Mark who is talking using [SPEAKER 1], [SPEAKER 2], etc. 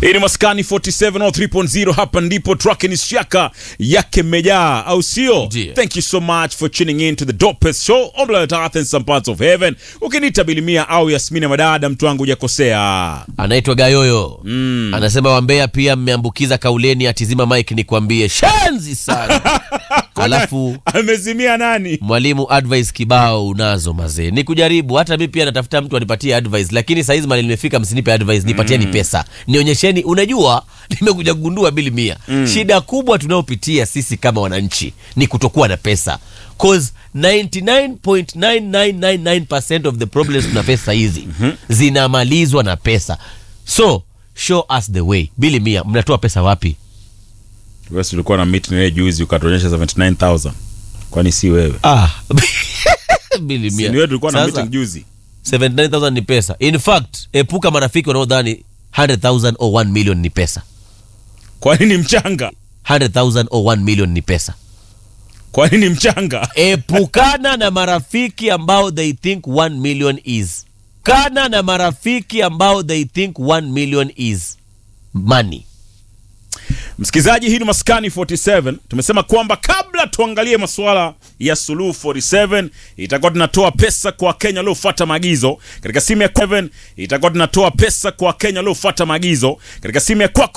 [SPEAKER 1] Hii ni Maskani 47 au 3.0 hapa ndipo track ni shaka yake mejaa au sio?
[SPEAKER 2] Ndiyo.
[SPEAKER 1] Thank you so much for tuning in to the dopest show on planet Earth and some parts of heaven. Ukiniita Bilimia au Yasmina Madada mtu wangu hujakosea.
[SPEAKER 2] anaitwa Gayoyo mm. anasema Wambea pia mmeambukiza kauleni atizima mike nikwambie shenzi sana alafu
[SPEAKER 1] Amezimia nani?
[SPEAKER 2] mwalimu advice kibao unazo mazee ni kujaribu hata mi pia natafuta mtu anipatie advice lakini saizi mali nimefika msinipe advice nipatieni pesa nionyesheni unajua nimekuja kugundua bili mia shida kubwa tunayopitia sisi kama wananchi ni kutokuwa na pesa cause 99.9999% of the problems tuna face saizi zinamalizwa na pesa so show us the way bili mia mnatoa pesa wapi
[SPEAKER 1] Wewe si ulikuwa na meeting naye juzi ukatuonyesha 79000. Kwani si wewe?
[SPEAKER 2] ah. bili
[SPEAKER 1] Si
[SPEAKER 2] mia
[SPEAKER 1] ni wewe tulikuwa na
[SPEAKER 2] Sasa-
[SPEAKER 1] meeting juzi.
[SPEAKER 2] 79000 ni pesa in fact epuka marafiki wanaodhani 100000 or 1 million ni pesa
[SPEAKER 1] Kwani ni mchanga?
[SPEAKER 2] 100000 or 1 million ni pesa
[SPEAKER 1] Kwani ni mchanga?
[SPEAKER 2] epukana na marafiki ambao they think 1 million is kana na marafiki ambao they think 1 million is money
[SPEAKER 1] Msikilizaji, hii ni Maskani 47. Tumesema kwamba kabla tuangalie masuala ya Suluhu 47, itakuwa tunatoa pesa kwa Wakenya waliofuata maagizo katika simu ya 7, itakuwa tunatoa pesa kwa Wakenya waliofuata maagizo katika simu ya kwako